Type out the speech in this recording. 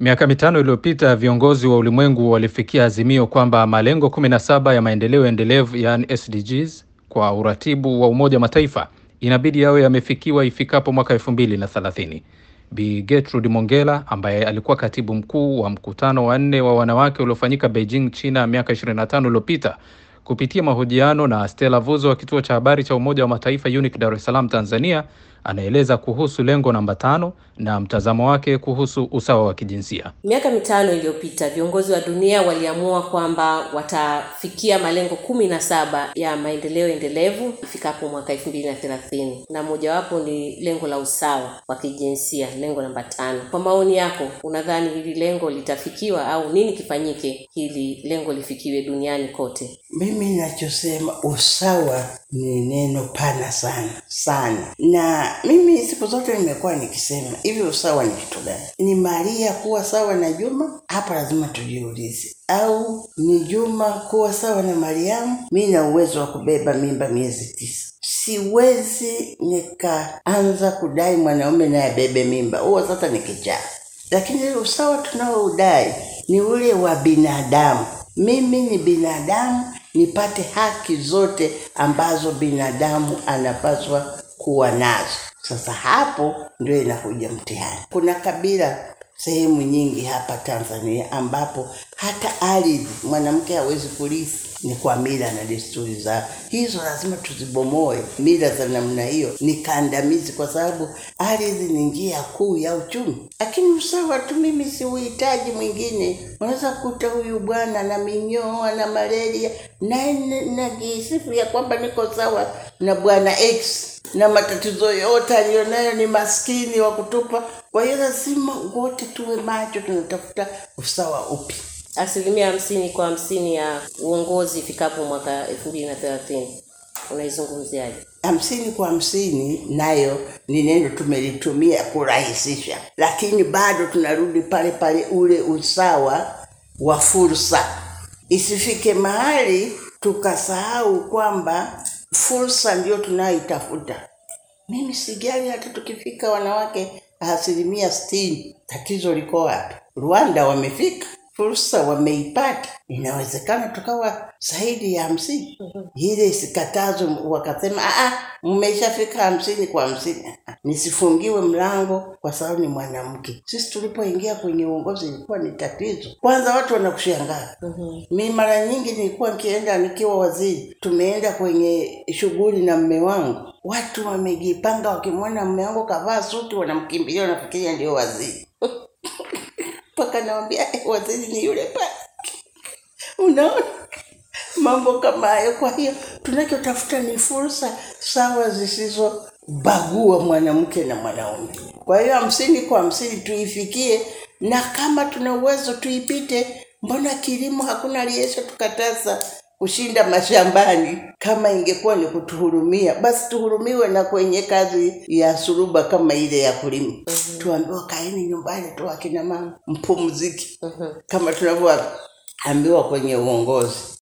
Miaka mitano iliyopita viongozi wa ulimwengu walifikia azimio kwamba malengo 17 ya maendeleo endelevu yaani SDGs kwa uratibu wa Umoja wa Mataifa inabidi yawe yamefikiwa ifikapo mwaka 2030. Bi Gertrude Mongella ambaye alikuwa katibu mkuu wa mkutano wa nne wa wanawake uliofanyika Beijing, China miaka 25 iliyopita kupitia mahojiano na Stella Vuzo wa kituo cha habari cha Umoja wa Mataifa UNIC Dar es Salaam Tanzania, anaeleza kuhusu lengo namba tano na mtazamo wake kuhusu usawa wa kijinsia. Miaka mitano iliyopita viongozi wa dunia waliamua kwamba watafikia malengo kumi na saba ya maendeleo endelevu ifikapo mwaka elfu mbili na thelathini na mojawapo ni lengo la usawa wa kijinsia, lengo namba tano. Kwa maoni yako, unadhani hili lengo litafikiwa au nini kifanyike hili lengo lifikiwe duniani kote? Mimi ninachosema usawa ni neno pana sana sana, na mimi siku zote nimekuwa nikisema hivi, usawa ni kitu gani? Ni Maria kuwa sawa na Juma? Hapa lazima tujiulize. Au ni Juma kuwa sawa na Mariamu? Mi na uwezo wa kubeba mimba miezi tisa, siwezi nikaanza kudai mwanaume naye abebe mimba, huo sasa ni kichaa. Lakini usawa tunaoudai ni ule wa binadamu. Mimi ni binadamu, nipate haki zote ambazo binadamu anapaswa kuwa nazo. Sasa hapo ndio inakuja mtihani. Kuna kabila sehemu nyingi hapa Tanzania ambapo hata ardhi mwanamke hawezi kurithi, ni kwa mila na desturi zao. Hizo lazima tuzibomoe. Mila za namna hiyo ni kandamizi, kwa sababu ardhi ni njia kuu ya uchumi. Lakini usawa tu, mimi siuhitaji mwingine. Unaweza kukuta huyu bwana na minyoo na malaria, naye najisifu ya kwamba niko sawa na bwana X na matatizo yote aliyonayo ni maskini wa kutupa. Kwa hiyo lazima wote tuwe macho, tunatafuta usawa upi. Asilimia hamsini kwa hamsini ya uongozi ifikapo mwaka elfu mbili na thelathini unaizungumziaje? hamsini kwa hamsini nayo ni neno tumelitumia kurahisisha, lakini bado tunarudi pale pale, ule usawa wa fursa. Isifike mahali tukasahau kwamba fursa ndio tunayoitafuta. Mimi sijali hata tukifika wanawake asilimia sitini, tatizo liko wapi? Rwanda wamefika fursa wameipata, inawezekana tukawa zaidi ya hamsini. Ile isikatazwe wakasema "Ah, mmeshafika hamsini kwa hamsini, nisifungiwe mlango kwa sababu ni mwanamke. Sisi tulipoingia kwenye uongozi ilikuwa ni tatizo. Kwanza watu wanakushangaa. Mi mara nyingi nilikuwa nikienda nikiwa waziri, tumeenda kwenye shughuli na mme wangu, watu wamejipanga, wakimwona mme wangu kavaa suti, wanamkimbilia, wanafikiria ndio waziri mpaka nawambia eh, waziri ni yule pale. Unaona mambo kama hayo. Kwa hiyo tunachotafuta ni fursa sawa zisizobagua mwanamke na mwanaume. Kwa hiyo hamsini kwa hamsini tuifikie, na kama tuna uwezo tuipite. Mbona kilimo hakuna aliyesha tukataza kushinda mashambani? Kama ingekuwa ni kutuhurumia, basi tuhurumiwe na kwenye kazi ya suruba kama ile ya kulima. Tuambiwa kaeni nyumbani tu, akina mama mpumziki, kama tunavyoambiwa kwenye uongozi.